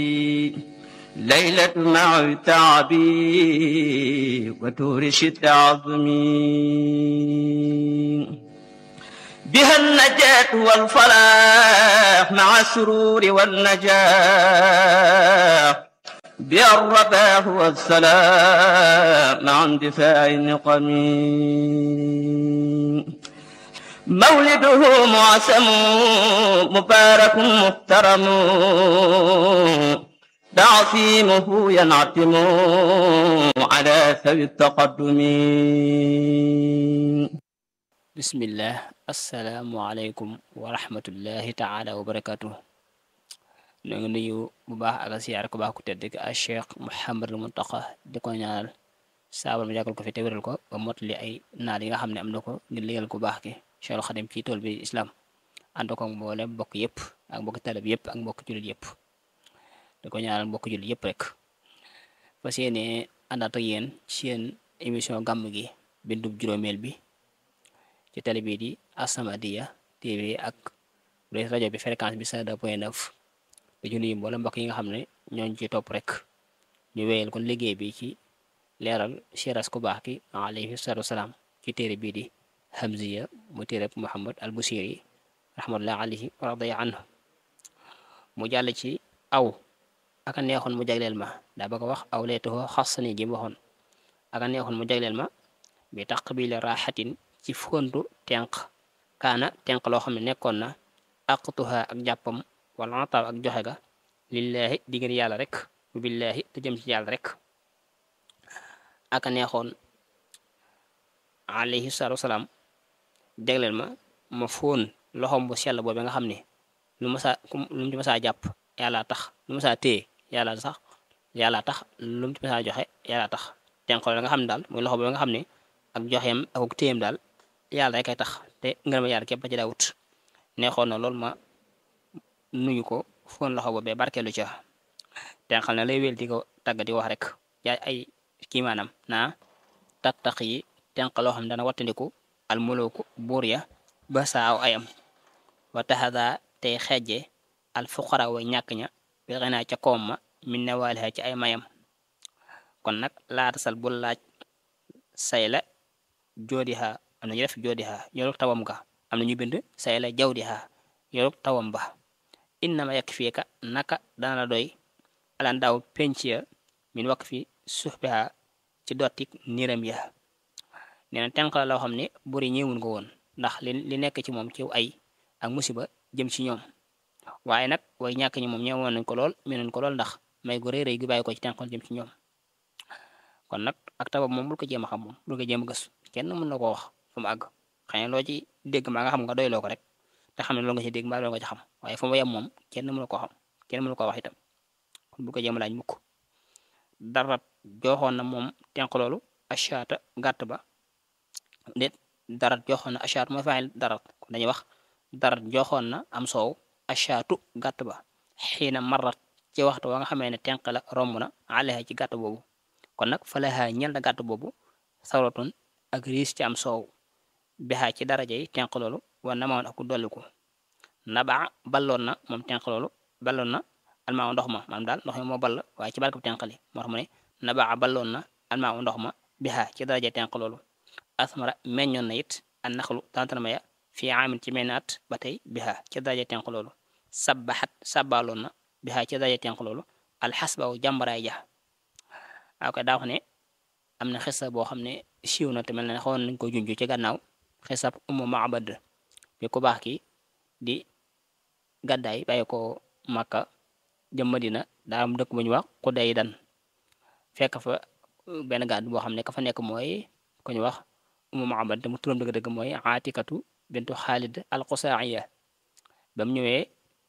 ليلة مع تعبي وتورش التعظمي بها النجاة والفلاح مع السرور والنجاح بها الرباح والسلام مع اندفاع النقم مولده معسم مبارك محترم تعصيمه ينعتم على ثوي التقدم bismillah asalaamualeykum wa rahmatullahi taala wa barakatuh ñoo ngi nuyu bu baax ak a siyaar ko baax ku tedd ki a cheikh Mouhamadul Muntaqa di ko ñaanal saabal mu yàggal ko fi te wéral ko ba motali ay naal yi nga xam ne am na ko ngir liggéeyal ku baax ki Cheikhul Xadim ci tool bi islam ànd ko mboolem mbokk yëpp ak mbokk talib yëpp ak mbokk jullit yëpp di ko ñaanal mbokk jullit yëpp rek fas yéene àndaat ak yéen ci seen émission gàmm gi bindub juróomeel bi ci télé bii di As-Samadiyya TV ak rajo bi fréquence bi 102 point 9 dañu nuyu mboolem mbokk yi nga xam ne ñooñu ci topp rek ñu wéyal kon liggéey bi ci leeral siras ku baax ki alayhi salaatu wasalaam ci téere bii di Hamziya mu téere Muhammad al Busiri rahmatullah alayhi wa radiya anhu mu jàll ci aw aka neexoon mu jagleel ma daa bëgg a wax aw leetoo xasani ji mu waxoon aka neexoon mu jagleel ma bi taqbili raaxatin ci fontu tenq kaana tenq loo xam ne nekkoon na aqtuha ak jàppam wala ataaw ak joxe ga lillaahi diggante yàlla rek billaahi te jëm ci yàlla rek aka neexoon alayhi salaatu wasalaam jagleel ma ma fóon loxom bu sell boobu nga xam ne lu ma saa lu mu ci masaa jàpp yàlla tax lu ma saa téye yàlla sax yàlla tax lu mu ci masaa joxe yàlla tax tenq la nga xam ne daal muy loxo boobu nga xam ne ak joxeem ak téyem daal yàlla rek ay tax te ngërëm yàlla képp ci daawut neexoon na loolu ma nuyu ko foon loxo boobee barkeelu ca tenqal na lay wél di ko tàgg di wax rek yaay ay kii maanaam naa tattaq yi tenq loo xam ne dana wattandiku al mulooku buur ya ba saaw ayam wa taxada tey xeeje al fuqara way ñàkk ña bi xinaa ca koom ma min ne waaliha ci ay mayam kon nag laata sal bul laaj say la joodiha am na ñu def joodiha yorug tawam ga am na ñu bind say la jawdiha yorug tawam ba innama yakk fii ka naka dana la doy alan daaw penc ya min wakk fi suxbiha ci dottik niram ya nee na tenq la loo xam ne buri ñëwun ko woon ndax li li nekk ci moom ci ay ak musiba jëm ci ñoom waaye nag way ñàkk ñi moom ñëwoon nañ ko lool mënoon ko lool ndax may gu rëy rëy gi bàyyi ko ci tenqal jëm ci ñoom kon nag ak tabab moom bul ko jéem a xam moom bul ko jéem a gëstu kenn mën na koo wax fu mu àgg xëy na loo ci dégg maa nga xam nga doyloo ko rek te xam ne loolu nga ci dégg mbaa loolu nga ci xam waaye fu mu yem moom kenn mënu koo xam kenn mënu koo wax itam kon bul ko jéem a laaj mukk dara joxoon na moom tenq loolu achaata gàtt ba déet dara joxoon na achaat mooy faayil dara kon dañuy wax dara joxoon na am soow achaatu gàtt ba xiina marat ci waxtu wa nga xamee ne tenq la romb na alexa ci gàtt boobu kon nag falaha ñel na gàtt boobu sawratun ak riis ci am soow bexaa ci daraja yi tenq loolu war na mawoon ak dolliku nabaa balloon na moom tenq loolu balloon na almaa ndox ma maanaam daal ndox mi moo ball waaye ci barke bu tenq li moo tax mu ne nabaa balloon na almaa ndox ma bexaa ci daraja yi tenq loolu asmara meññoon na it an naxlu tantanama ya fii aamin ci meñnaat ba tey bexaa ci daraja tenq loolu sabbaxat sabbaloon na bexaa ci daraja tenq loolu alxasbaw jàmbaraay ja waaw kay daa wax ne am na xisa boo xam ne siiw na te mel ne xawoon nañ ko junj ci gannaaw xisab umu maabad bi ku baax ki di gàddaay bàyyi ko Makka jëm Madina daa am dëkk bu ñu wax Xuday dan fekk fa benn gàdd boo xam ne ka fa nekk mooy ku ñu wax umu maabad te mu turam dëgg-dëgg mooy Aatikatu bintu Xaalid al-Qusaa'iya ba mu ñëwee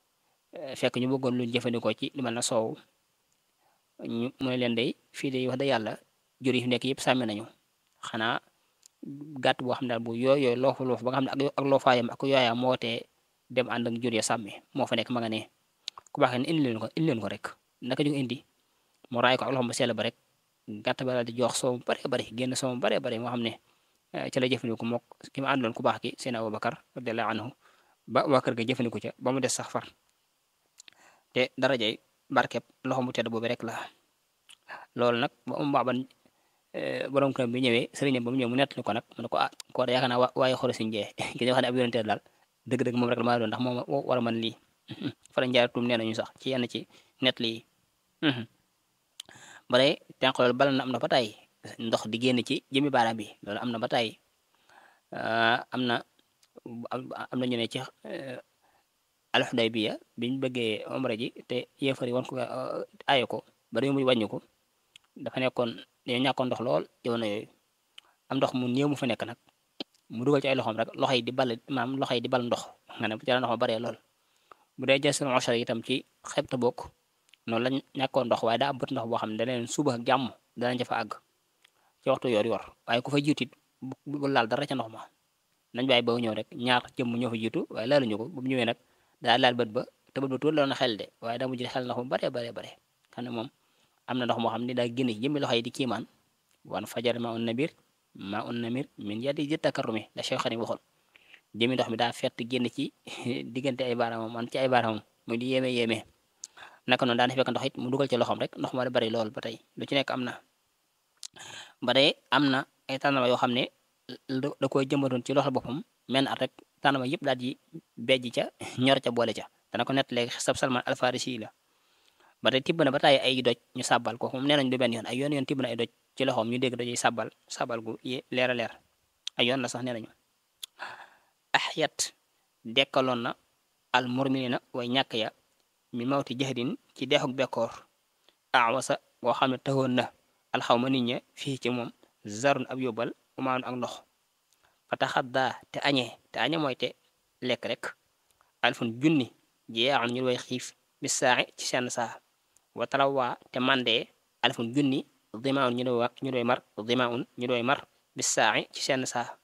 fekk ñu bëggoon lu jëfandikoo ci lu mel na soow ñu mooy leen day fii de wax da yàlla jur yi fi nekk yëpp sàmmi nañu xanaa gàtt boo xam ne daal bu yooyoo loofu loofu ba nga xam ne ak loofaayam ak yooyaa moo tee dem ànd ak jur ya sàmmi moo fa nekk ma nga ne ku baax ne indi leen ko indi leen ko rek naka ñu indi mu raay ko ak loxo ba sell ba rek gàtt ba daal di jox soow bare bare génn soow bare bare moo xam ne ci la jëfandiku mook ki ma àndoon ku baax ki seen Abubakar radiyallahu anhu ba waa kër ga jëfandiku ca ba mu des sax far te darajay barkeb loxo mu tedd boobu rek la loolu nag ba um baaban borom këram bi ñëwee sëriñam ba mu ñëw mu nettali ko nag mu ne ko ah koo de yaakaar naa waaye xoro siñ jee ki ñu wax ne ab yonente daal dëgg-dëgg moom rek la maa doon ndax moom war a mën lii fa la njaar tuum nee nañu sax ci yenn ci nettali yi bare tenq loolu bal na am na ba tey ndox di génn ci jëmi baaraam bi loolu am na ba tey am na am na ñu ne ci alxudaybiya biñ bëggee omra ji te yéefar yi wan ko aaye ko ba dañu mujj wàññi ko dafa nekkoon dañoo ñàkkoon ndox lool jamono yooyu am ndox mu néew mu fa nekk nag mu dugal ci ay loxoom rek loxo yi di bal maam loxo yi di bal ndox nga ne bu ca ndox ma baree lool bu dee jël seen ochar itam ci xebta bokk noonu lañ ñàkkoon ndox waaye daa am bët ndox boo xam ne da leen suba ak jàmm danañ ca fa àgg ci waxtu yor yor waaye ku fa jiitu it bu laal dara ca ndox ma nañ bàyyi ba ñëw rek ñaar jëmm ñoo fa jiitu waaye laaluñu ko bu mu ñëwee nag daa laal bët ba te bët ba tuur la na xel de waaye daa mujj xel ndox mu baree baree bare xam ne moom am na ndox moo xam ne daa génn jëmmi loxo yi di kiimaan wan fajar ma un nabir ma un namir min yadi ji takarrumi la Cheikh Xadim waxoon jëmmi ndox mi daa fett génn ci diggante ay baaraamam man ci ay baaraamam muy di yéeme yéeme naka noonu daana fekk ndox it mu dugal ci loxoom rek ndox ma da bari lool ba tey lu ci nekk am na ba tey am na ay tànnama yoo xam ne da koy jëmbatoon ci loxo boppam men at rek tànnama yëpp daal di bejj ca ñor ca boole ca dana ko nett léegi sab Salman Alfarisi la ba tey tibb na ba tàyyi ay doj ñu sàbbal ko moom nee nañ du benn yoon ay yoon yoon tibb na ay doj ci loxoom ñu dégg dojey sàbbal sàbbal gu leer a leer ay yoon la sax nee nañu axyat dekkaloon na al murminina way ñàkk ya mi mawti jahdin ci deexuk bekkoor awasa boo xam ne taxoon na alxawma nit ña fii ci moom zarun ab yóbbal umaanu ak ndox fa taxaddaa te añee te añe mooy te lekk rek alfun junni jeexan ñu way xiif bi saaxi ci seen saa wa talawaa te mandee alfun junni dimaun ñu doy ñu doy mar dimaun ñu doy mar bi saaxi ci seen saa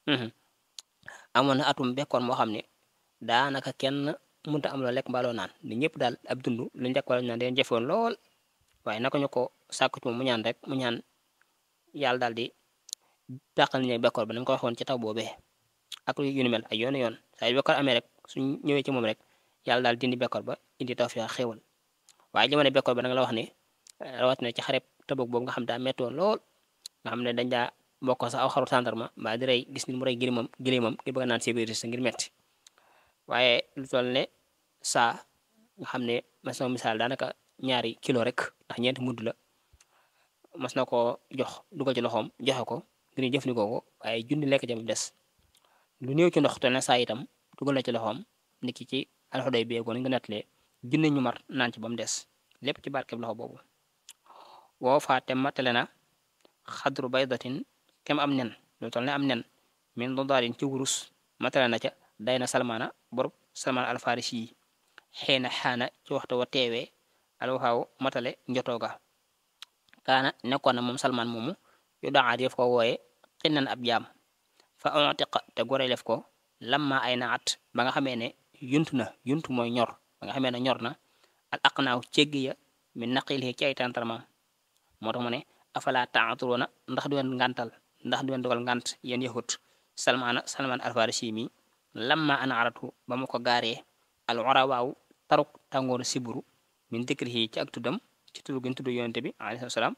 amoon na atum bekkoon moo xam ne daanaka kenn mënta am loo lekk mbaaloo naan ni ñëpp daal ab dund lu njëkk wala ñu naan dañu jëfoon lool waaye naka ñu ko sàkku ci moom mu ñaan rek mu ñaan yàlla daal di tàqal ñu bekkoor ba nañ ko waxoon ci taw boobee ak yu ni mel ay yoon yoon saa yu bekkoor amee rek suñ ñëwee ci moom rek yàlla daal dindi bekkoor ba indi tawfiix xéewal waaye jamono bekkoor ba da nga la wax ne rawatina ci xareb Tabuk boobu nga xam daa méttoon lool nga xam ne dañ daa bokk sax aw xaru tàndarma mbaa di rey gis nit mu rey gilimam gilimam ngir bëgg naan sécurité sa ngir metti waaye lu toll ne saa nga xam ne mas na misaal daanaka ñaari kilo rek ndax ñeenti mudd la mas na ko jox dugal ci loxoom joxe ko ngir ñu jëfandikoo ko waaye junni lekk jam des lu néew ci ndox toll ne saa itam dugal na ci loxoom niki ci alxuday bi yeegoon nga nettalee junni ñu mar naan ci ba mu des lépp ci barkeb loxo boobu woo faate matale na xadru baydatin kem am nen lu toll ne am nen min dodaarin ci wurus matale na ca day na salmaana borob salmaan alfarisi yi xeena xaana ci waxtu wa teewee alwaxaaw matale njotooga kaana nekkoon na moom salmaan moomu yu daxaat yëf ko wooye xinnan ab jaam fa ontiqa te gore lef ko lamma ay naat ba nga xamee ne yuntu na yuntu mooy ñor ba nga xamee ne ñor na al aqnaaw céggi ya min naqil ci ay tantarmaam moo tax mu ne afala taaturoona ndax du leen ngantal ndax du leen dogal ngant yéen yahut salmaana salmaan alfarisi mi lamma ana aratu ba mu ko gaaree al warawaaw taruk tàngooru siburu min dikrihi ci ak tuddam ci tudd gën tudd yonente bi alayhi salaam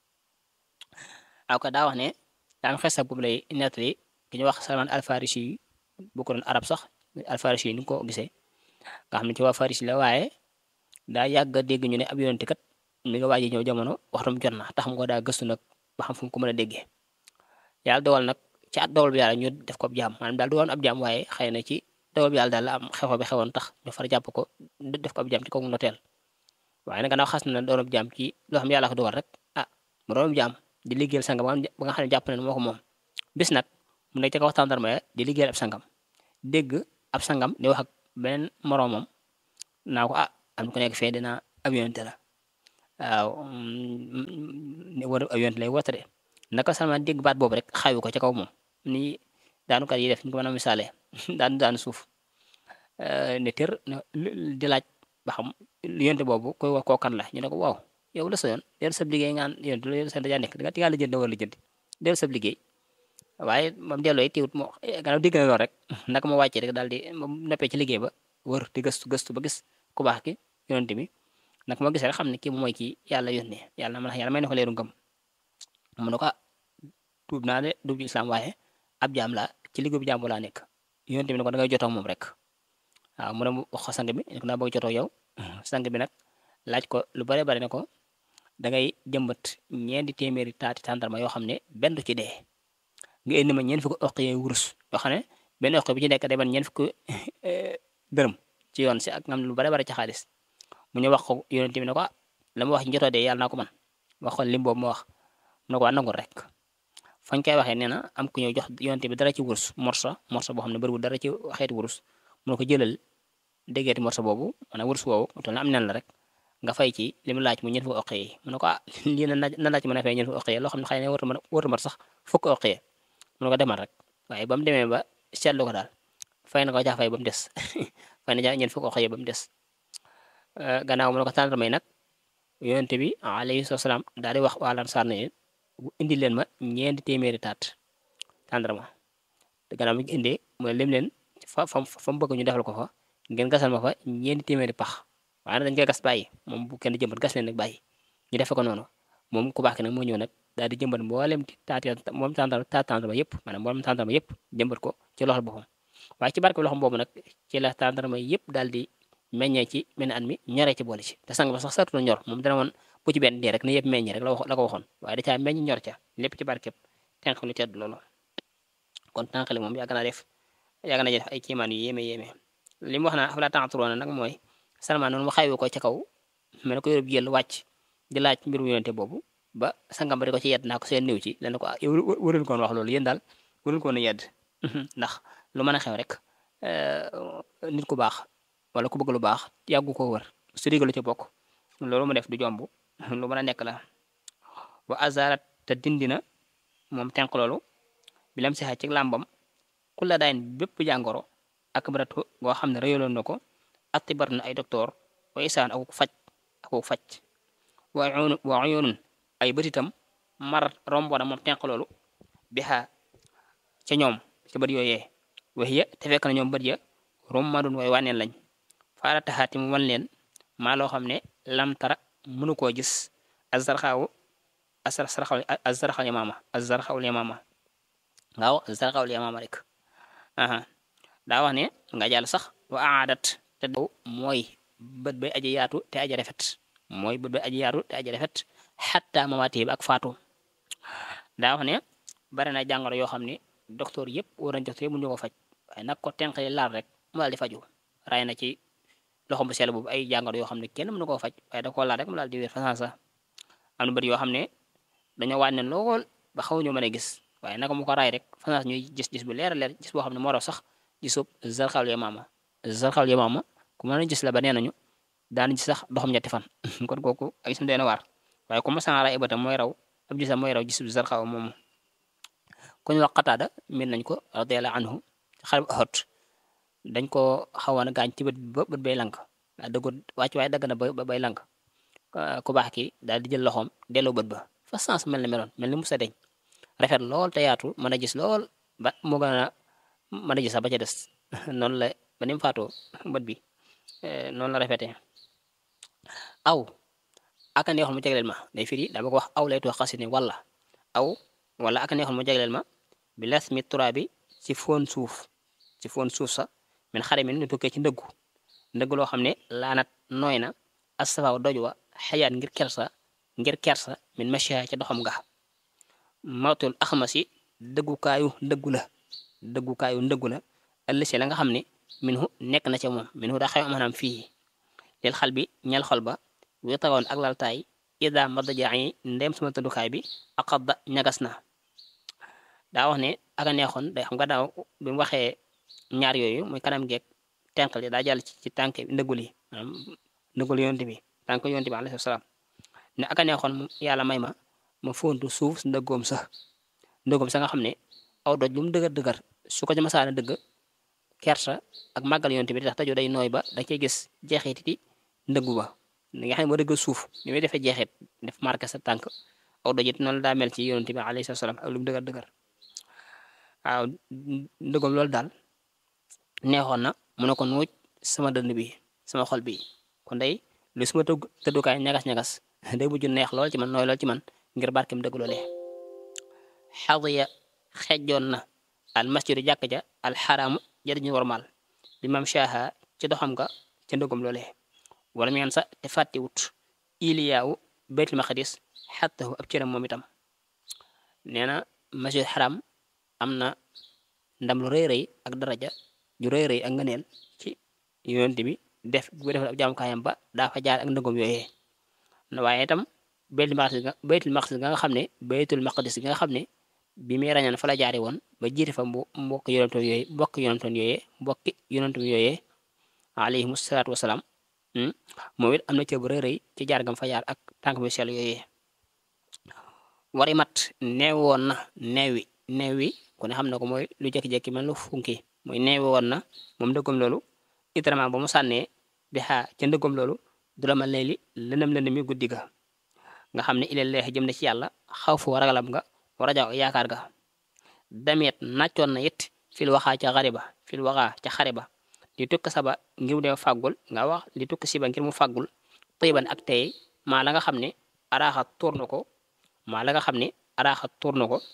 aw ka daa wax ne daa am xesa boobu lay nettali ki ñu wax salman alfarisi yi bu ko doon arab sax alfarisi yi ni ko gisee nga xam ne ci waa farisi la waaye daa yàgg a dégg ñu ne ab yonente kat mi nga waaji ñëw jamono waxtam jot na tax mu ko daa gëstu nag ba xam fu mu ko mën a déggee yàlla dogal nag ci at dogal bi yàlla ñu def ko ab jaam maanaam daal du woon ab jaam waaye xëy na ci dogal bi yàlla daal la am xew bi xewoon tax ñu far jàpp ko def ko ab jaam ci kaw noteel waaye nag gannaaw xas na doon ab jaam ci loo xam yàlla ko dogal rek ah mu doon ab jaam di liggéeyal sangam ba nga xam ne jàpp na moo ko moom bis nag mu nekk ci kaw tàndarma ya di liggéeyal ab sangam dégg ab sangam di wax ak beneen moroomam naa ko ah am ku nekk fee dina ab yonente la waaw war ab yonente lay woote de naka sama dégg baat boobu rek xawi ko ca kaw moom ni daanukat yi def ñu ko mën a misaale daanu daanu suuf ne tër di laaj ba xam yonte boobu koy wax koo kan la ñu ne ko waaw yow la sa yoon dellu sab liggéey ngaan yonte lu sa dajaa nekk di nga tigaa la jënd war la jënd dellu sab liggéey waaye moom delloo yi tiwut moo gannaaw dégg na lool rek naka ma wàccee rek daal di moom noppee ci liggéey ba wër di gëstu gëstu ba gis ku baax ki yonente bi nag moo gisee rek xam ne kii mooy kii yàlla yónnee yàlla man yàlla may na ko leeru ngëm mu ne ko tuub naa de dugg islam waaye ab jaam laa ci liggéey bu jàmbu laa nekk yonent bi ne ko da ngay jotoo moom rek waaw mu ne mu wax ko sang bi ne ko daa bëgg jotoo yow sang bi nag laaj ko lu bare bare ne ko da ngay jëmbat ñeenti téeméeri taati tàndarma yoo xam ne benn du ci dee nga indi ma ñeent fukki oq yooyu wurus yoo xam ne benn oq bi ci nekk day ban ñeent fukki dërëm ci yoon si ak ngam lu bare bare ci xaalis mu ñu wax ko yonent bi ne ko la ma wax ci jotoo dee yàlla naa ko man wax ko lim boobu ma wax mu ne ko waa nangul rek fañ koy waxee nee na am ku ñëw jox yonent bi dara ci wurus morsa morsa boo xam ne bëriwul dara ci xeeti wurus mu ne ko jëlal déggeeti morsa boobu maanaam wurus woowu toll na am nen la rek nga fay ci li mu laaj mu ñeent fukki oq yi mu ne ko ah lii na na laaj mën a fay ñeent fukki oq yi loo xam ne xëy na warta mën warta mat sax fukki oq yi mu ne ko demal rek waaye ba mu demee ba seetlu ko daal fay na ko caa fay ba mu des fay na caa ñeent fukki oq yi ba mu des gannaaw mu ne ko tàndarma yi nag yonent bi alayhi salaam daal di wax waa Ansaar ne indi leen ma ñeenti téeméeri taat tàndarma gannaaw bi ñu indee mu ne lim leen fa fa fa mu bëgg ñu defal ko fa ngeen gasal ma fa ñeenti téeméeri pax waaye nag dañ koy gas bàyyi moom bu kenn jëmbat gas leen nag bàyyi ñu defe ko noonu moom ku baax ki nag moo ñëw nag daal di jëmbat mboolem taati moom tàndarma taat tàndarma yëpp maanaam mboolem tàndarma yëpp jëmbat ko ci loxol boppam waaye ci barke loxom boobu nag ci la tàndarma yëpp daal di meññee ci benn at mi ñoree ci boole ci te sang ba sax sartu na ñor moom dana woon bu ci benn dee rek ne yëpp meññee rek la wax la ko waxoon waaye da caa meññ ñor ca lépp ci barkeb tenq lu tedd loolu kon tànqali moom yàgg naa def yàgg na def ay kiimaan yu yéeme yéeme li mu wax naa afalaa ta'qiluuna nag mooy Salmaan noonu mu xaywu ko ca kaw mel ko yóbbu jël wàcc di laaj mbirum yonente boobu ba sangam ba di ko ci yedd naa ko seen néew ci dana ko ah yow waruñu koon wax loolu yéen daal waruñu koon a yedd ndax lu mën a xew rek nit ku baax wala ku bëgg lu baax yàggu ko wër su digalu ci bokk loolu mu def du jomb lu mën a nekk la wa azarat te dindina moom tenq loolu bi lam sixa ci làmbam ku la daayin bépp jàngoro ak baratu goo xam ne rëyaloon na ko atibar na ay docteur wa isaan aku faj aku faj wa uyun wa uyunun ay bëtitam mar rombo na moom tenq loolu bi xa ca ñoom ca bët yooyee waxiya te fekk na ñoom bët ya rommadun way wànneen lañ faara taxaati mu wan leen maa loo xam ne lam tara mënu koo gis azarxaawu azarxaw azarxaw yamaama azarxaw yamaama waaw azarxaw yamaama rek aha daa wax ne nga jàll sax wa aadat te daw mooy bët bay aji yaatu te aji rafet mooy bët bay aji yaatu te aji rafet xatta mamaati bi ak faatu daa wax ne bari na jàngoro yoo xam ne docteur yëpp war nañ docteur yëpp mënuñu ko faj waaye nag ko tenqali laal rek mu daal di faju ray na ci loxom bu sell boobu ay jàngoro yoo xam ne kenn mënu koo faj waaye da koo laal rek mu daal di wér façon sax am na bët yoo xam ne dañoo wàññi lool ba xaw ñu mën a gis waaye naka mu ko raay rek façon ñuy gis gis bu leer a leer gis boo xam ne moo raw sax gisub zarxal yamaama zarxal yamaama ku mën a gis la ba nee nañu daan gis sax doxam ñetti fan kon kooku ak gisam dee na waar waaye ku ma sana raay bëtam mooy raw ab gisam mooy raw gisub zarxaw moomu ku ñu wax xataada min nañ ko radiyallahu anhu xale bu xot dañ ko xawoon a gaañ ci bët ba bët bay lank daa dëggu wàcc waaye dagg na ba bay lank ku baax ki daal di jël loxoom delloo bët ba fa sens mel na meloon mel ni musa deñ rafet lool te yaatu mën a gis lool ba moo gën a mën a gis sax ba ca des noonu la ba ni mu faatoo bët bi noonu la rafetee aw aka neexoon mu jagleel ma day firi daa bëgg wax aw lay too xasi ne wala aw wala aka neexoon mu jagleel ma bi las mi tura bi ci foon suuf ci foon suuf sa min xare mi nu tukkee ci ndëggu ndëggu loo xam ne laanat nooy na asafaaw doj wa xayaat ngir kersa ngir kersa min macha ca doxam ga mawtul axmasi dëggukaayu ndëggu la dëggukaayu ndëggu la ëllësi la nga xam ne min hu nekk na ca moom min hu daa xew maanaam fii lil xal bi ñel xol ba witawoon ak laltaay ida madajaa yi ndem sama tëddukaay bi aqadda ñagas na daa wax ne aka neexoon day xam nga daaw bi mu waxee ñaar yooyu muy kanam geeg tenqal yi daa jàll ci ci tànk ndëggul yi maanaam ndëggul yonte bi tànk yonte bi alayhi salaam ne aka neexoon yàlla may ma ma fontu suuf si ndëggoom sa ndëggoom sa nga xam ne aw doj lu mu dëgër dëgër su ko ci masaana dëgg kersa ak màggal yonte bi tax tajo day nooy ba da cey gis jeexiti ndëggu ba li nga xam ne boo dëgg suuf ni muy defee jeexit def marqué sa tànk aw doj it noonu la daa mel ci yonte bi alayhi salaam ak lu mu dëgër dëgër waaw ndëggoom loolu daal neexoon na mu ne ko nuuj sama dënd bi sama xol bi kon day lu suma tëgg tëddukaay ñagas-ñagas day mujj neex lool ci man nooy lool ci man ngir barkem dëgg loolee xadiya xejjoon na al masjidu jàkk ja al xaraamu jadiñu warmal li mam shaha ci doxam nga ca ndëggum loolee wala mu sa te fàttiwut iliyaawu baytul maqdis xattahu ab cëram moom itam nee na masjid xaram am na ndam lu rëy rëy ak daraja ju rëy rëy ak ngëneel ci yonent bi def bu defal ab jaamukaayam ba daa fa jaar ak ndëggum yooyee waaye itam baytul maqdis nga baytul maqdis nga xam ne baytul maqdis nga xam ne bi muy rañaan fa la jaari woon ba jiite fa mbo mbokk yonentoon yooyee mbokk yonentoon yooyee mbokki yonentoon yooyee alayhimu salaatu wasalaam moom it am na cër bu rëy rëy ci jaar gam fa jaar ak tànk bi sell yooyee wari mat neew woon na neewi neewi ku ne xam na ko mooy lu jekki-jekki mel lu funki mooy neewi woon na moom ndëggam loolu itrament ba mu sànnee bi xaa ca ndëggam loolu du la ma leeli lëndëm lëndëm mi guddi ga nga xam ne ilal leex jëm na ci yàlla xaw fu ragalam nga war a jaw yaakaar ga dameet nàccoon na it fil waxaa ca xare ba fil waxaa ca xare ba li tukk saba ngir mu dem fàggul nga wax li tukk siba ngir mu fàggul tiiban ak tey maa la nga xam ne araaxa tuur na ko maa la nga xam ne araaxa tuur na ko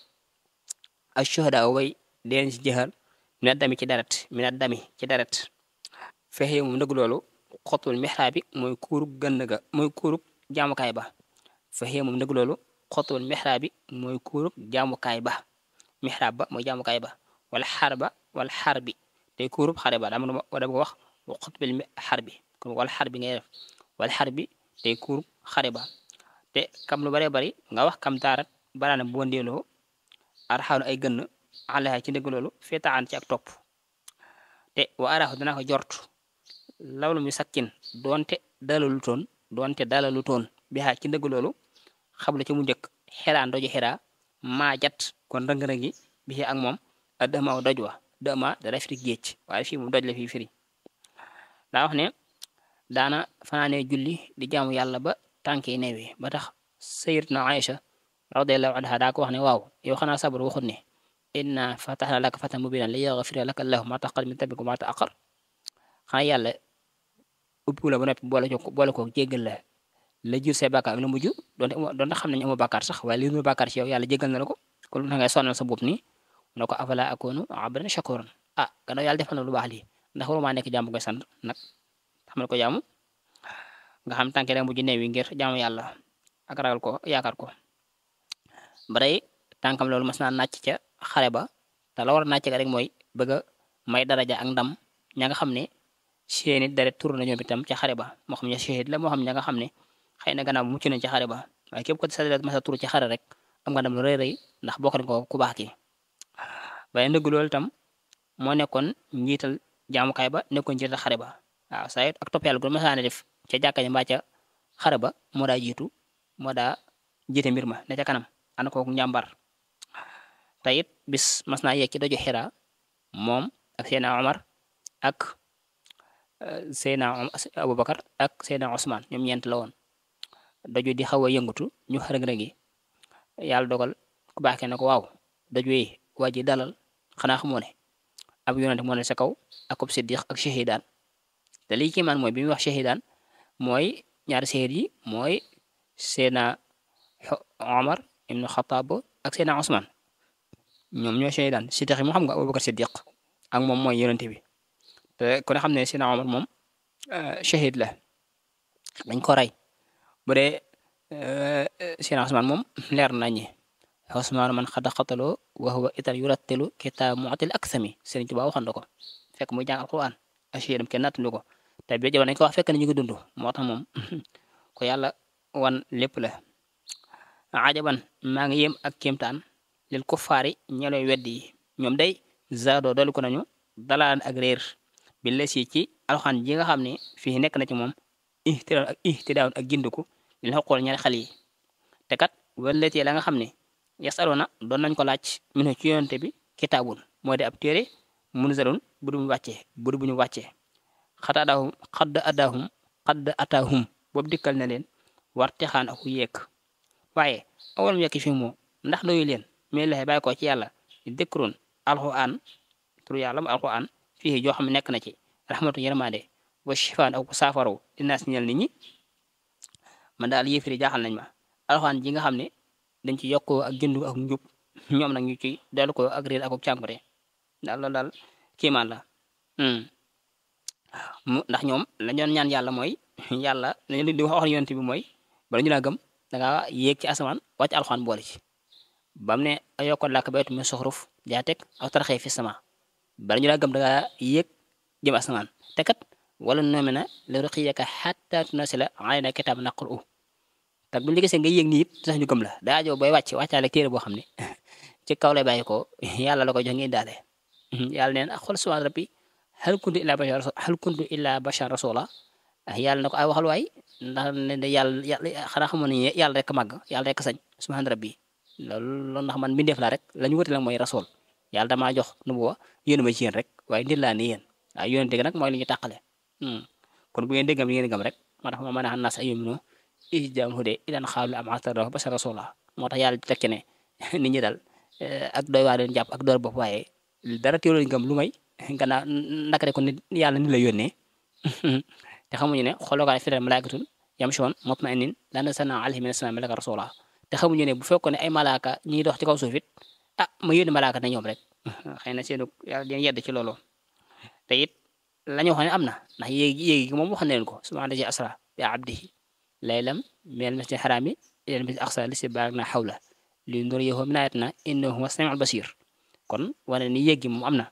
ak shuhada way deen ci jëxal mina dami ci deret mina dami ci deret fexe moom ndëgg loolu xotul mixraab bi mooy kuurug gënn ga mooy kuurug jaamukaay ba fexe moom ndëgg loolu xotul mixraab bi mooy kuurug jaamukaay ba mixraab ba mooy jaamukaay ba wala xar ba wala xar bi tey kuurub xare ba dama dama wax wa xutbil xar bi kon wala xar bi ngay def wala xar bi tey kuurub xare ba te kam lu bare bari nga wax kam taarat baraana bu wandeeloo arxaanu ay gënn alaha ci ndëgg loolu feetaan ci ak topp te wa araxu dana ko jort lawlu mi sakkin doonte dalalu toon doonte dalalu toon bi xaa ci ndëgg loolu xabla ci mu njëkk xeraa ndoju xeraa maa jat kon rëng-rëngi bi ak moom a dëmaaw doj wa dëma dara firi géej waaye fii moom doj la fii firi daa wax ne daana fanaanee julli di jaamu yàlla ba tànk yi neewi ba tax sayyidatuna Aïcha radiyallahu anha daa ko wax ne waaw yow xanaa sabar waxut ne inna fatahna laka fatan mubinan li yaghfira laka allahu ma taqaddama min dhanbika wa ma ta'akhkhar xanaa yàlla ubbi la ba noppi boole ko boole ko jéggal la la jur say bàkkaar ak la mujj donte donte xam nañu amoo bàkkaar sax waaye li nu bàkkaar ci yow yàlla jéggal na la ko kon lu tax ngay sonal sa bopp nii na ko afala akunu abdan shakuran ah gannaaw yàlla defal na lu baax lii ndax waruma nekk jaamu koy sant nag xamal ko jaamu nga xam tànke rek mujj neewi ngir jaamu yàlla ak ragal ko yaakaar ko baray tànkam loolu mas naa nàcc ca xare ba te la war a nàcc rek mooy bëgg a may daraja ak ndam ña nga xam ne seeni deret tur na ñoom itam ca xare ba moo xam ne shahid la moo xam ña nga xam ne xëy na gannaaw mucc nañ ca xare ba waaye képp ko sa deret mas a tur ci xare rek am nga ndam lu rëy rëy ndax bokk nañ ko ku baax ki waaye ndëgg loolu itam moo nekkoon njiital jaamukaay ba nekkoon njiital xare ba waaw saa ak topp yàlla gu masaane def ca jàkka ja mbaa ca xare ba moo daa jiitu moo daa jiite mbir ma ne ca kanam ana kooku njàmbar te it bis mas naa yegg ci doju xira moom ak Seydina Omar ak Seydina Aboubacar ak Seydina Ousmane ñoom ñeent la woon doju di xaw a yëngatu ñu xërëg-rëgi yàlla dogal ku baaxee ne ko waaw doju yi waa ji dalal xanaa xamoo ne ab yonente moo ne sa kaw ak ab siddiq ak shahidaan te lii kii man mooy bi muy wax shahidaan mooy ñaari shahid yi mooy Seydina Omar ibnu Xataab ak Seydina Ousmane ñoom ñoo shahidaan siddiq yi moo xam nga Abubakar siddiq ak moom mooy yonente bi te ku ne xam ne Seydina Omar moom shahid la dañ ko rey bu dee Seydina Ousmane moom leer nañi Ousmane man xada xataloo wa huwa itar yurattilu kitaab mu'til aksami Sëriñ Tuubaa waxoon na ko fekk muy jàng alquran ashiyadam kenn nattandu ko te bi jamono dañ ko wax fekk na ñu ngi dund moo tax moom ko yàlla wan lépp la ajaban maa ngi yem ak kéemtaan lil kuffaari ñelooy weddi yi ñoom day zaadoo dolu ko nañu dalaan ak réer bi les yi ci alxaan ji nga xam ne fii nekk na ci moom ihtidaawun ak ihtidaawun ak gindiku li la xool ñaari xale yi te kat wëlletee la nga xam ne yasaluna doon nañ ko laaj minu ci yonente bi kitaabun moo di ab téere munzalun bu du mu wàccee bu du bu ñu wàccee xat adaahum xadd adaahum xadd ataahum boobu dikkal na leen warte xaan aku yeek waaye awalam yekki fi moo ndax doyu leen mais laxe bàyyi ko ci yàlla dëkkurun alxuraan tur yàlla mu alxuraan fii joo xam ne nekk na ci rahmatu yërmande wa shifaan ak saafaraw dinaa si ñel nit ñi man daal yéefiri jaaxal nañ ma alxuraan ji nga xam ne dañ ci yokkoo ak jëndu ak njub ñoom nag ñu ci dellu ko ak réer ak ak cànkute daal loolu daal kiimaan la mu ndax ñoom la ñoon ñaan yàlla mooy yàlla lañu di wax yonent bi mooy bala ñu laa gëm da nga yéeg ci asamaan wàcc alxuraan boole ci bam ne ayokkoon làkk baytu min suxruf jaa teg aw taraxee fi sama bala ñu laa gëm da nga yéeg jëm asamaan te kat wala noome na la ruqiyaka xatta tunasila alayna kitab naqru u te bu ñu gisee nga yéeg nii it sax ñu gëm la daa ajoo booy wàcc wàccaale téere boo xam ne ci kaw lay bàyyi ko yàlla la ko jox ngeen daale yàlla neen ak xool subhaan rabbi hal kuntu illa bashar hal kuntu illa bashar rasula yàlla na ko ay waxal waay ndax ne de yàlla yàlla xanaa xamoon ne yàlla rek màgg yàlla rek sañ subhaan rabbi loolu loolu ndax man mbindeef laa rek la ñu wute la mooy rasul yàlla damaa jox nu bu wa yónni ma ci yéen rek waaye nit laa ni yéen waaye yónni dégg nag mooy li ñu tàqale kon bu ngeen déggam li ngeen gëm rek moo tax ma mën a xam nas ay yomino isjam hude idan xaalu am atara bashar rasula moo tax yàlla tekki ne nit ñi dal ak doy waa leen jàpp ak door bopp waaye dara teeloo lañ gëm lu may gannaaw ndaka ko nit yàlla ni la yónnee te xamuñu ne xoolookaay fi malaikatun yamshoon mutma'innin laa nazzalnaa alayhim mina samaa'i malakan rasula te xamuñu ne bu fekkoon ne ay malaaka ñiy dox ci kaw suuf it ah ma yónni malaaka na ñoom rek xëy na seenu yàlla dina yedd ci loolu te it la ñu waxoon ne am na ndax yéegi yéegi gi moom wax na leen ko subhaana lazi asra bi abdihi laylan minal masjidil haraami ilal masjidil aqsaa lazii baaraknaa hawlahu linuriyahu min aayatinaa innahu huwa samiul basiir kon wane ni yéegi moom am na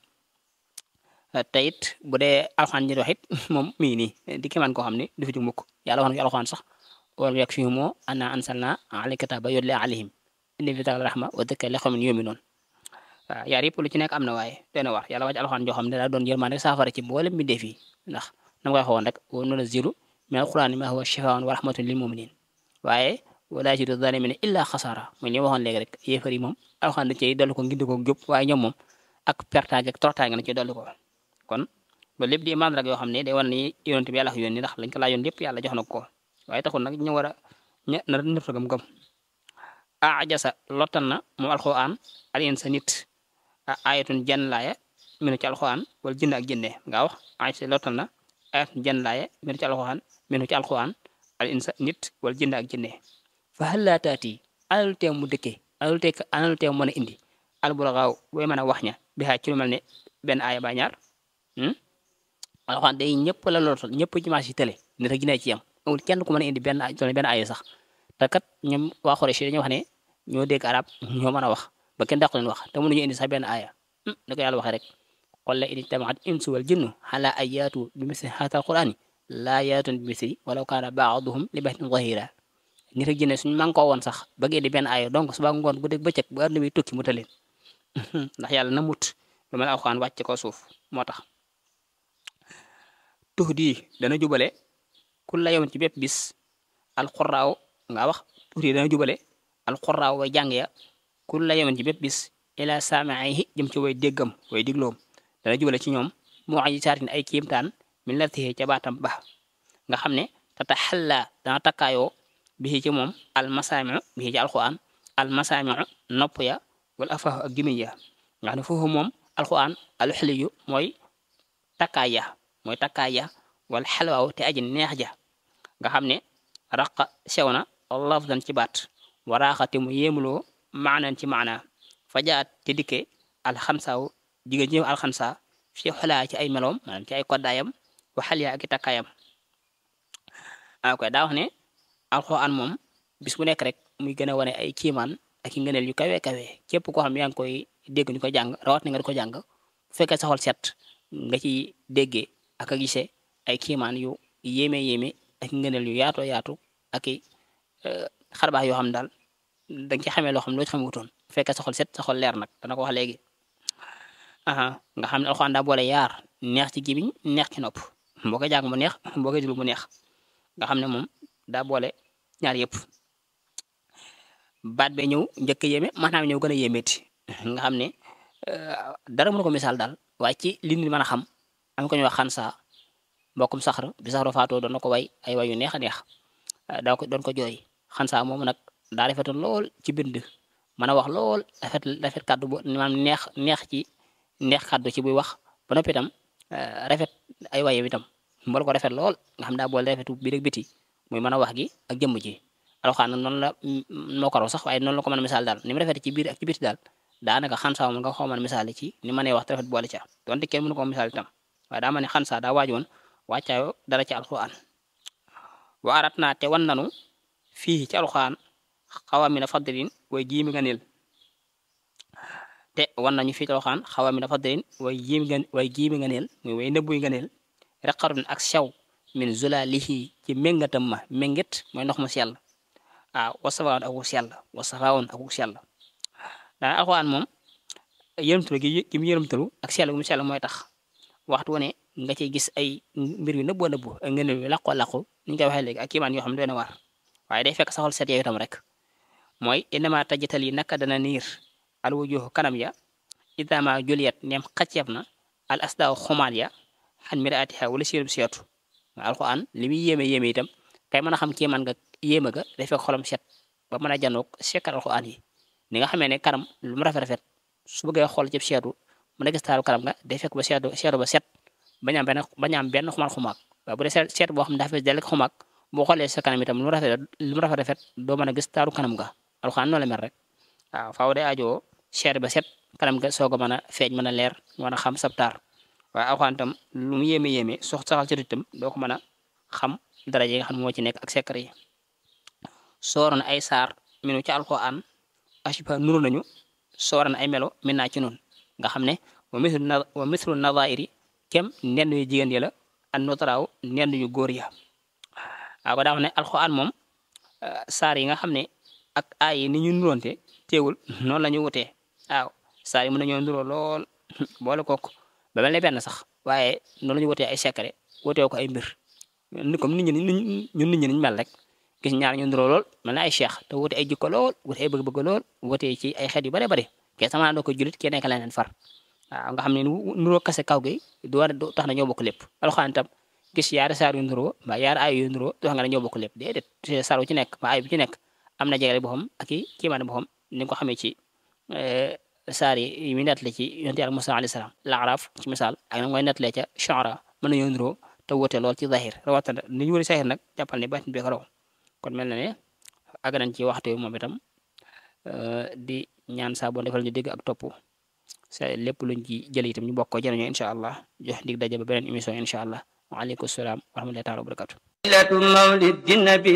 te it bu dee alxaan ñi wax it moom mi ngi nii di kéemaan koo xam ne du fi jóg mukk yàlla wax na ci alxaan sax walam yakfihim annaa anzalnaa alayka kitaaba yutlaa alayhim inna fii zaalika rahma wa dhikraa li qawmin yu'minuun waaw yaar yëpp lu ci nekk am na waaye doy na war yàlla wàcc alxaan joo xam ne daa doon yërmande saafara ci mboolem mbindeef yi ndax na ma koy waxoon rek wa nunazzilu mina al-qur'aani maa huwa shifaa'un wa rahmatun lil mu'miniin waaye wa laa yaziidu zaalimiina illaa xasaara mooy li ma waxoon léegi rek yéefar yi moom alxaan da cey dolli ko ngindi ko jub waaye ñoom moom ak pertaange ak torotaange na ci dolli ko kon loolu lépp di imaan rek yoo xam ne day wan ni yonent bi yàlla yónni ndax lañ ko laajoon lépp yàlla jox na ko waaye taxul nag ñu war a ña na nëpp gëm gëm ajasa lottal na moom alxuraan alien sa nit a ayatun jan laaya minu ci alxuraan wala jënd ak jënde nga wax ajasa lottal na ayatun jan laaya minu ci alxuraan minu ci alxuraan alien sa nit wala jënd ak jënde fa hal laa taati analu teew mu dëkkee analu teew analu teew mën a indi alburaxaaw booy mën a wax ña bi xaaj ci lu mel ne benn aaya ba ñaar alxuraan day ñëpp la lootal ñëpp ci marché yi télé nit ak jinne ci yam amul kenn ku mën a indi benn benn aaya sax te kat ñoom waa Xuraysh dañoo wax ne ñoo dégg arab ñoo mën a wax ba kenn dàqu leen wax te mënuñu indi sax benn aaya da ko yàlla waxee rek qul la in ijtamaat insu wal jinnu ala an yaatu bi misli haadha alqur'ani laa yaatun bi misli walaw kaana ba'duhum li ba'din zahira nit ak jinne suñu man koo woon sax bëgg indi benn aaya donc suba ngoon bu dégg bëccëg bu àdduna bi tukki mu taleen ndax yàlla na mut lu mel alxuraan wàcc ko suuf moo tax tux di dana jubale ku la yoon ci bépp bis alxuraaw nga wax tux di dana jubale alxuraaw way jàng ya ku la yoon ci bépp bis ila saamaihi jëm ci way déggam way digloom dana jubale ci ñoom moo aji saatin ay kiimtaan min la tixee ca baatam ba nga xam ne tata xalla dana takkaayoo bi ci moom almasaamiu bi ci alxuraan almasaamiu nopp ya wala afaahu ak gémmiñ ya nga xam ne foofu moom alxuraan alxiliyu mooy takkaay ya mooy takkaay ya wala xalwaaw te aji neex ja nga xam ne raqa sew na lafdan ci baat waraaxate mu yéemuloo maanan ci maana fajaat te dikke alxamsaaw jigéen ñëw alxamsa fi xolaa ci ay meloom maanaam ci ay koddaayam waxal ya ak i takkaayam a koy daa wax ne alxuraan moom bis bu nekk rek muy gën a wane ay kiimaan ak i ngëneel yu kawe kawe képp koo xam yaa ngi koy dégg ñu ko jàng rawat na nga di ko jàng bu fekkee sa xol set nga ci déggee ak a gisee ay kiimaan yu yéeme yéeme ak ngëneel yu yaatoo yaatu ak i xarbaax yoo xam daal da nga ci xamee loo xam loo ci xamutoon bu fekkee sa xol set sa xol leer nag dana ko wax léegi aha nga xam ne alxuraan daa boole yaar neex ci gémmiñ neex ci nopp boo koy jàng mu neex boo koy déglu mu neex nga xam ne moom daa boole ñaar yëpp baat bee ñëw njëkk a yéeme maanaam ñëw gën a yéemeeti nga xam ne dara mënu ko misaal daal waaye ci li nit mën a xam am ko ñuy wax xansa mbokkum saxar bi saxaro faatoo doon na ko way ay way yu neex a neex daa ko doon ko jooy xansa moom nag daa rafetoon lool ci bind mën a wax lool rafet rafet kàddu bu maanaam neex neex ci neex kàddu ci buy wax ba noppi itam rafet ay waye itam mbool ko rafet lool nga xam daa boole rafetu biir ak biti muy mën a wax gi ak jëmm ji alxuraan noonu la moo ko raw sax waaye noonu la ko mën a misaal daal ni mu rafet ci biir ak ci biti daal daanaka xansaa moom nga xaw mën a misaal ci ni ma nee wax te rafet boole ca donte kenn mënu ko misaal itam waaye daa ma ne xansaa daa waaj woon wàccaayoo dara ci alxuraan wa arat naa te wan nanu fii ci alxuraan xawamina fadlin way jiimi nga neel te wan nañu fii ci alxuraan xawamina fadlin way jiimi nga way jiimi nga neel muy way nëbbuy nga neel reqarun ak sew min zulalihi ci méngatam ma méngit mooy ndox mu sell waaw wasafaawoon ak wu sell wasafaawoon ak wu sell daa alxuraan moom yërëmtalu gi gi mu yërëmtalu ak sell gu mu sell mooy tax waxtu wane nga ciy gis ay mbir yu nëbboo nëbbu ak ngeen yu làqoo làqu ni ñu koy waxee léegi ak kiimaan yoo xam ne doy na war waaye day fekk saxol set yow itam rek mooy innama tajital yi naka dana niir al wujuh kanam ya idama juliyat neem xacceeb na al asdaaw xumaat ya xan miraatiha wala sirub seetu alxuraan li muy yéeme yéeme itam kay mën a xam kiimaan nga yéeme ga day fekk xolam set ba mën a janoog sekkal alxuraan yi ni nga xamee ne kanam lu mu rafet rafet su bëggee xool ci seetu mën a gis taaru kanam nga day fekk ba seetu seetu ba set bañ am benn bañ am benn xumaat xumaak waaye bu dee seet boo xam ne dafa fees dell ak xumaak boo xoolee sa kanam itam lu mu rafet lu mu rafet rafet doo mën a gis taaru kanam nga alxuraan noonu la mel rek waaw faaw day ajoo seet ba set kanam nga soog a mën a feeñ mën a leer mën a xam sab taar waaye alxuraan itam lu mu yéeme yéeme sox saxal ci itam doo ko mën a xam dara yi nga xam ne moo ci nekk ak secret yi sooroon ay saar minu ci alxuraan ashiba nuru nañu sooroon ay melo min naa ci noonu nga xam ne wa mislu na wa mislu nadairi kem nenn yu jigéen yi la an notaraaw nenn yu góor ya waaw ko daa wax ne alxuraan moom saar yi nga xam ne ak aay yi ni ñu nuroonte teewul noonu la ñu wutee waaw saar yi mën nañoo nuroo lool boole kook ba mel ne benn sax waaye noonu la ñu wutee ay secret wutee ko ay mbir ni comme nit ñi ñun nit ñi niñ mel rek gis ñaar ñu nuroo lool mel na ay cheikh te wute ay jikko lool wute ay bëgg-bëgg lool wute ci ay xeet yu bare bare ke sama doo ko julit ke nekk leneen far waaw nga xam ne nuroo kase kaw gi du war du tax na ñoo bokk lépp alxuraan tam gis yaari saar yu nuroo mbaa yaari ay yu nuroo du tax nga ne ñoo bokk lépp déedéet saar wu ci nekk mbaa ay bu ci nekk am na jegele boppam ak i kiimaane boppam ni nga ko xamee ci saar yi muy nettale ci yonent yàlla Musaa alayhi salaam laaraaf ci misaal ak na ngoy nettalee ca Shu'ara mën nañoo nuroo te wute lool ci zahir rawatina ni ñu wëri zahir nag jàppal ne baatin bi ko raw kon mel na ne àgg nañ ci waxtu moom itam di ñaan saa boo defal ñu dégg ak topp sa lépp luñ ci jël itam ñu bokk ko jëriñoo incha allah jox dig daje ba beneen émission incha allah waaleykum salaam wa rahmatullahi taala wa barakatu ليلة مولد النبي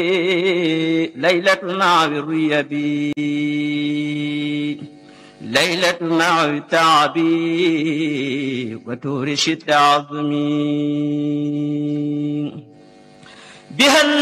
ليلة مع الريبي ليلة مع التعبي وتورش التعظمين بها